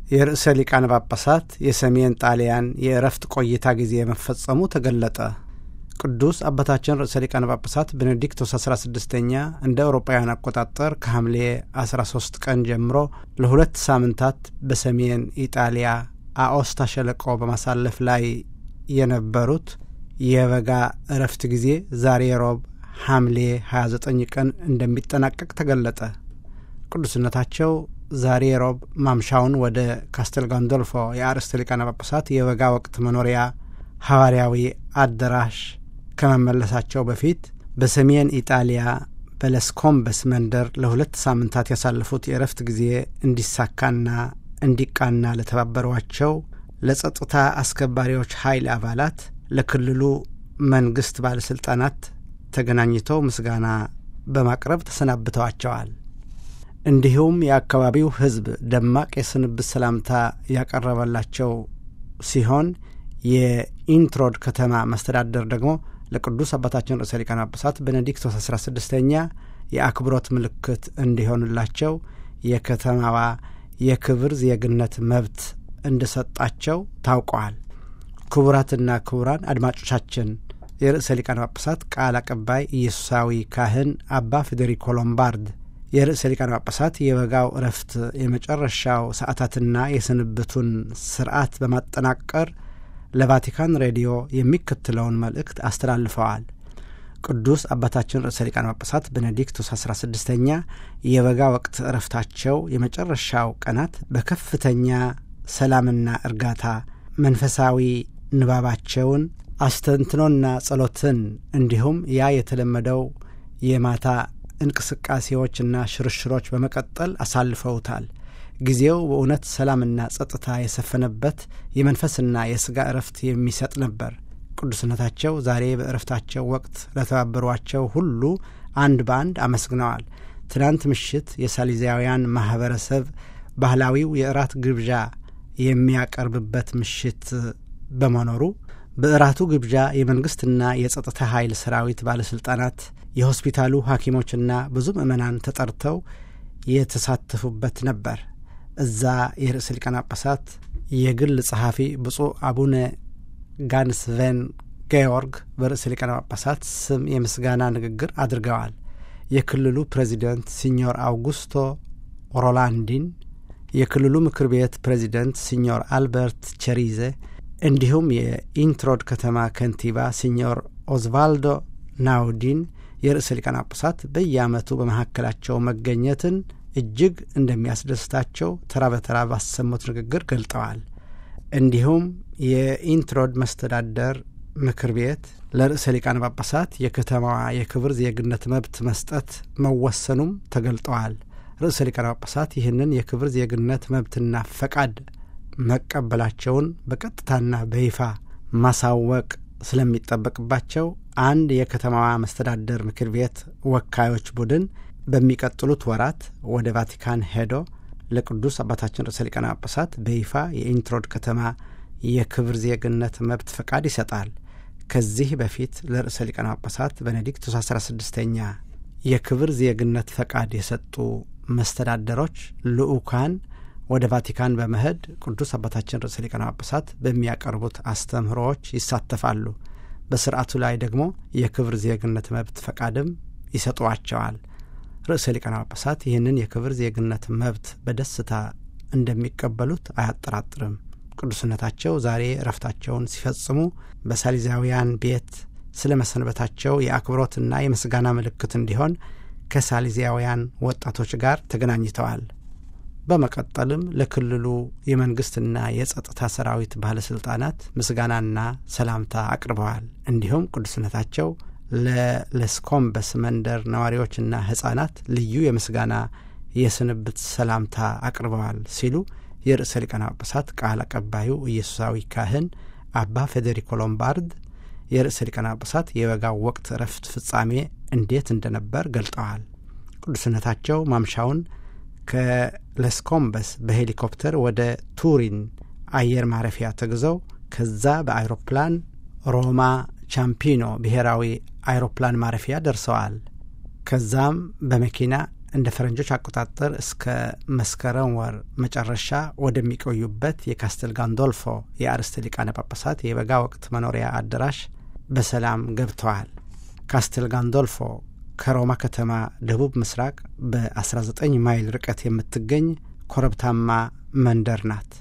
የርዕሰ ሊቃነ ጳጳሳት የሰሜን ጣሊያን የእረፍት ቆይታ ጊዜ መፈጸሙ ተገለጠ። ቅዱስ አባታችን ርዕሰ ሊቃነ ጳጳሳት ቤኔዲክቶስ 16ኛ እንደ አውሮፓውያን አቆጣጠር ከሐምሌ 13 ቀን ጀምሮ ለሁለት ሳምንታት በሰሜን ኢጣሊያ አኦስታ ሸለቆ በማሳለፍ ላይ የነበሩት የበጋ እረፍት ጊዜ ዛሬ ሮብ ሐምሌ 29 ቀን እንደሚጠናቀቅ ተገለጠ። ቅዱስነታቸው ዛሬ ሮብ ማምሻውን ወደ ካስተል ጋንዶልፎ የአርእስተ ሊቃነ ጳጳሳት የበጋ ወቅት መኖሪያ ሐዋርያዊ አዳራሽ ከመመለሳቸው በፊት በሰሜን ኢጣሊያ በለስኮምበስ መንደር ለሁለት ሳምንታት ያሳለፉት የእረፍት ጊዜ እንዲሳካና እንዲቃና ለተባበሯቸው ለጸጥታ አስከባሪዎች ኃይል አባላት፣ ለክልሉ መንግሥት ባለሥልጣናት ተገናኝተው ምስጋና በማቅረብ ተሰናብተዋቸዋል። እንዲሁም የአካባቢው ሕዝብ ደማቅ የስንብት ሰላምታ ያቀረበላቸው ሲሆን የኢንትሮድ ከተማ መስተዳደር ደግሞ ለቅዱስ አባታችን ርዕሰ ሊቃነ ጳጳሳት ቤኔዲክቶስ አስራ ስድስተኛ የአክብሮት ምልክት እንዲሆንላቸው የከተማዋ የክብር ዜግነት መብት እንደሰጣቸው ታውቀዋል። ክቡራትና ክቡራን አድማጮቻችን የርዕሰ ሊቃነ ጳጳሳት ቃል አቀባይ ኢየሱሳዊ ካህን አባ ፌዴሪኮ ሎምባርድ የርዕሰ ሊቃነ ጳጳሳት የበጋው እረፍት የመጨረሻው ሰዓታትና የስንብቱን ስርዓት በማጠናቀር ለቫቲካን ሬዲዮ የሚከተለውን መልእክት አስተላልፈዋል። ቅዱስ አባታችን ርዕሰ ሊቃነ ጳጳሳት ቤኔዲክቶስ አስራ ስድስተኛ የበጋ ወቅት እረፍታቸው የመጨረሻው ቀናት በከፍተኛ ሰላምና እርጋታ መንፈሳዊ ንባባቸውን አስተንትኖና ጸሎትን እንዲሁም ያ የተለመደው የማታ እንቅስቃሴዎችና ሽርሽሮች በመቀጠል አሳልፈውታል። ጊዜው በእውነት ሰላምና ጸጥታ የሰፈነበት የመንፈስና የሥጋ እረፍት የሚሰጥ ነበር። ቅዱስነታቸው ዛሬ በእረፍታቸው ወቅት ለተባበሯቸው ሁሉ አንድ በአንድ አመስግነዋል። ትናንት ምሽት የሳሊዛውያን ማኅበረሰብ ባህላዊው የእራት ግብዣ የሚያቀርብበት ምሽት በመኖሩ በእራቱ ግብዣ የመንግሥትና የጸጥታ ኃይል ሰራዊት ባለሥልጣናት፣ የሆስፒታሉ ሐኪሞችና ብዙ ምዕመናን ተጠርተው የተሳተፉበት ነበር። እዛ የርዕሰ ሊቃነ ጳጳሳት የግል ጸሐፊ ብፁዕ አቡነ ጋንስቬን ጌዮርግ በርዕሰ ሊቃነ ጳጳሳት ስም የምስጋና ንግግር አድርገዋል። የክልሉ ፕሬዚደንት ሲኞር አውጉስቶ ሮላንዲን፣ የክልሉ ምክር ቤት ፕሬዚደንት ሲኞር አልበርት ቸሪዜ እንዲሁም የኢንትሮድ ከተማ ከንቲባ ሲኞር ኦዝቫልዶ ናውዲን የርዕሰ ሊቃነ ጳጳሳት በየዓመቱ በመካከላቸው መገኘትን እጅግ እንደሚያስደስታቸው ተራ በተራ ባሰሙት ንግግር ገልጠዋል። እንዲሁም የኢንትሮድ መስተዳደር ምክር ቤት ለርዕሰ ሊቃነ ጳጳሳት የከተማዋ የክብር ዜግነት መብት መስጠት መወሰኑም ተገልጠዋል። ርዕሰ ሊቃነ ጳጳሳት ይህንን የክብር ዜግነት መብትና ፈቃድ መቀበላቸውን በቀጥታና በይፋ ማሳወቅ ስለሚጠበቅባቸው አንድ የከተማዋ መስተዳደር ምክር ቤት ወካዮች ቡድን በሚቀጥሉት ወራት ወደ ቫቲካን ሄዶ ለቅዱስ አባታችን ርዕሰ ሊቃነ ጳጳሳት በይፋ የኢንትሮድ ከተማ የክብር ዜግነት መብት ፈቃድ ይሰጣል። ከዚህ በፊት ለርዕሰ ሊቃነ ጳጳሳት ቤኔዲክቱስ አስራ ስድስተኛ የክብር ዜግነት ፈቃድ የሰጡ መስተዳደሮች ልዑካን ወደ ቫቲካን በመሄድ ቅዱስ አባታችን ርዕሰ ሊቃነ ጳጳሳት በሚያቀርቡት አስተምህሮዎች ይሳተፋሉ። በስርዓቱ ላይ ደግሞ የክብር ዜግነት መብት ፈቃድም ይሰጧቸዋል። ርዕሰ ሊቃነ ጳጳሳት ይህንን የክብር ዜግነት መብት በደስታ እንደሚቀበሉት አያጠራጥርም። ቅዱስነታቸው ዛሬ እረፍታቸውን ሲፈጽሙ በሳሊዛውያን ቤት ስለ መሰንበታቸው የአክብሮትና የምስጋና ምልክት እንዲሆን ከሳሊዛውያን ወጣቶች ጋር ተገናኝተዋል። በመቀጠልም ለክልሉ የመንግስትና የጸጥታ ሰራዊት ባለሥልጣናት ምስጋናና ሰላምታ አቅርበዋል። እንዲሁም ቅዱስነታቸው ለለስኮምበስ መንደር ነዋሪዎችና ሕፃናት ልዩ የምስጋና የስንብት ሰላምታ አቅርበዋል ሲሉ የርዕሰ ሊቃነ ጳጳሳት ቃል አቀባዩ ኢየሱሳዊ ካህን አባ ፌዴሪኮ ሎምባርድ የርዕሰ ሊቃነ ጳጳሳት የበጋው ወቅት እረፍት ፍጻሜ እንዴት እንደነበር ገልጠዋል። ቅዱስነታቸው ማምሻውን ከለስኮምበስ በሄሊኮፕተር ወደ ቱሪን አየር ማረፊያ ተጉዘው ከዛ በአይሮፕላን ሮማ ቻምፒኖ ብሔራዊ አይሮፕላን ማረፊያ ደርሰዋል። ከዛም በመኪና እንደ ፈረንጆች አቆጣጠር እስከ መስከረም ወር መጨረሻ ወደሚቆዩበት የካስተል ጋንዶልፎ የአርስተ ሊቃነ ጳጳሳት የበጋ ወቅት መኖሪያ አዳራሽ በሰላም ገብተዋል። ካስተል ጋንዶልፎ ከሮማ ከተማ ደቡብ ምስራቅ በ19 ማይል ርቀት የምትገኝ ኮረብታማ መንደር ናት።